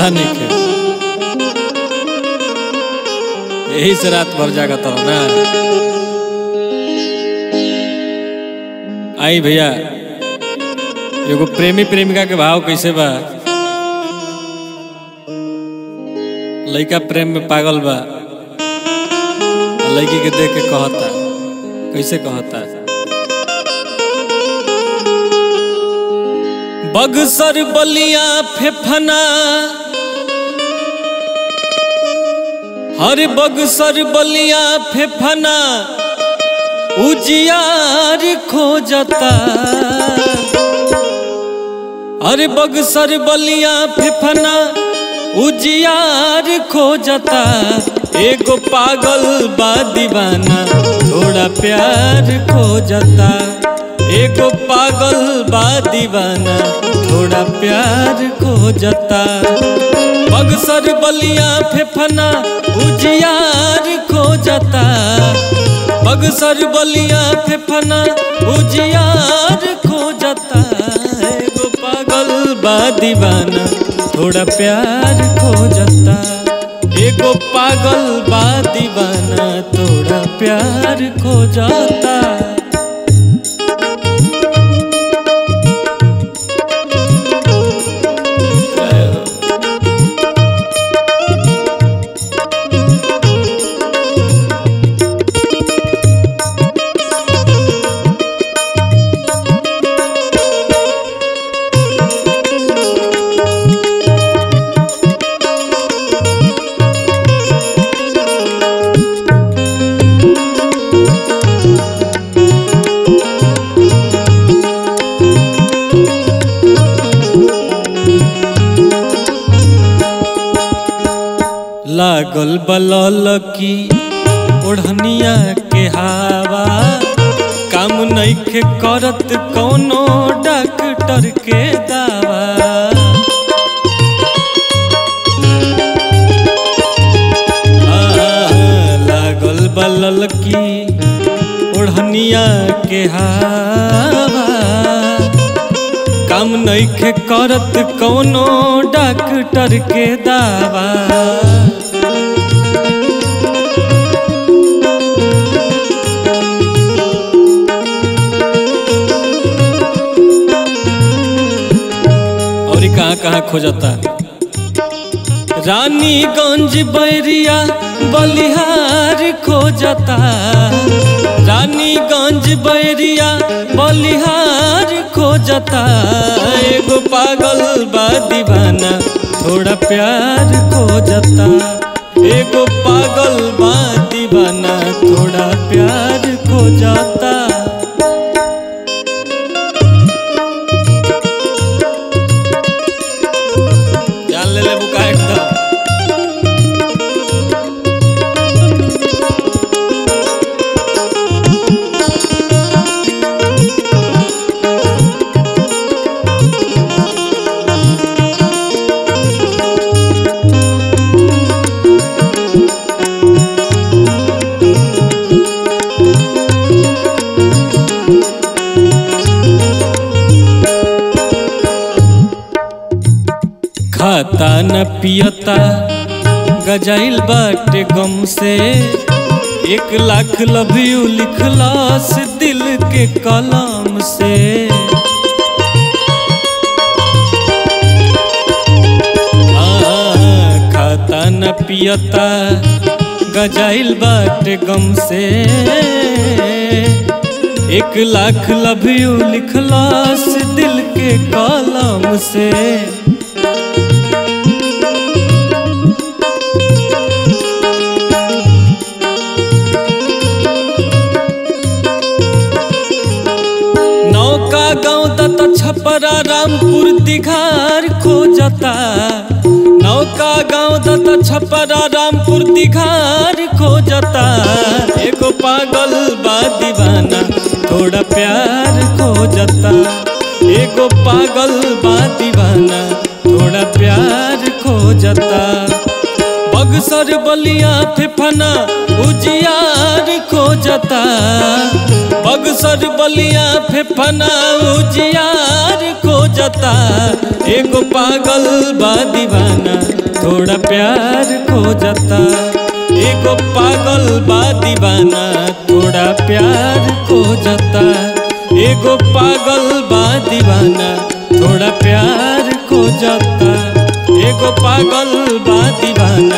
ठंडा नहीं खे यही से रात भर जागत रहो ना आई भैया एगो प्रेमी प्रेमिका के भाव कैसे बा लड़का प्रेम में पागल बा आ लड़की के देख के कहता कैसे कहता बगसर बलिया फेफना हर बगसर बलिया फेफना उजियार खोजता अरे बगसर बलिया फेफना उजियार खोजता एगो पागल बा दीवाना थोड़ा प्यार खोजता एगो पागल बा दीवाना थोड़ा प्यार खोजता बगसर बलिया फेफना उजियार खोजता बगसर बलिया फेफना उजियार खोजता एगो पागल बा दीवाना थोड़ा प्यार खोजता एगो पागल बा दीवाना थोड़ा प्यार खोजता लागल बलल की ओढ़निया के हवा काम नइखे करत कौनो डॉक्टर के दावा लागल बलल की ओढ़निया के हवा काम नइखे करत कौनो डॉक्टर के दावा और कहाँ कहाँ खोजता रानीगंज बैरिया बलिहार खोजता रानीगंज बैरिया बलिहार खोजता एगो पागल बा दीवाना थोड़ा प्यार खोजता एगो पागल बा दीवाना थोड़ा प्यार खोजता जान ले ले बुका एकदम खाता न पियता गजाइल बाटे गम से एक लाख लव यू लिखलास दिल के कलम से आ, खाता न पियता गजाइल बाटे गम से एक लाख लव यू लिखलास दिल के कलम से नौका गाँव दत्त छपरा रामपुर दिघार खोजता नौका गाँव दत्त छपरा रामपुर दिघार खोजता एगो पागल बा दीवाना थोड़ा प्यार खोजता एगो पागल बा दीवाना थोड़ा प्यार खोजता बगसर बलिया फेफना उजियार खोजता बगसर बलिया फेफना उजियार खोजता एगो पागल बा दीवाना थोड़ा प्यार खोजता एगो पागल बा दीवाना थोड़ा प्यार खोजता एगो पागल बा दीवाना थोड़ा प्यार खोजता एगो पागल बा दीवाना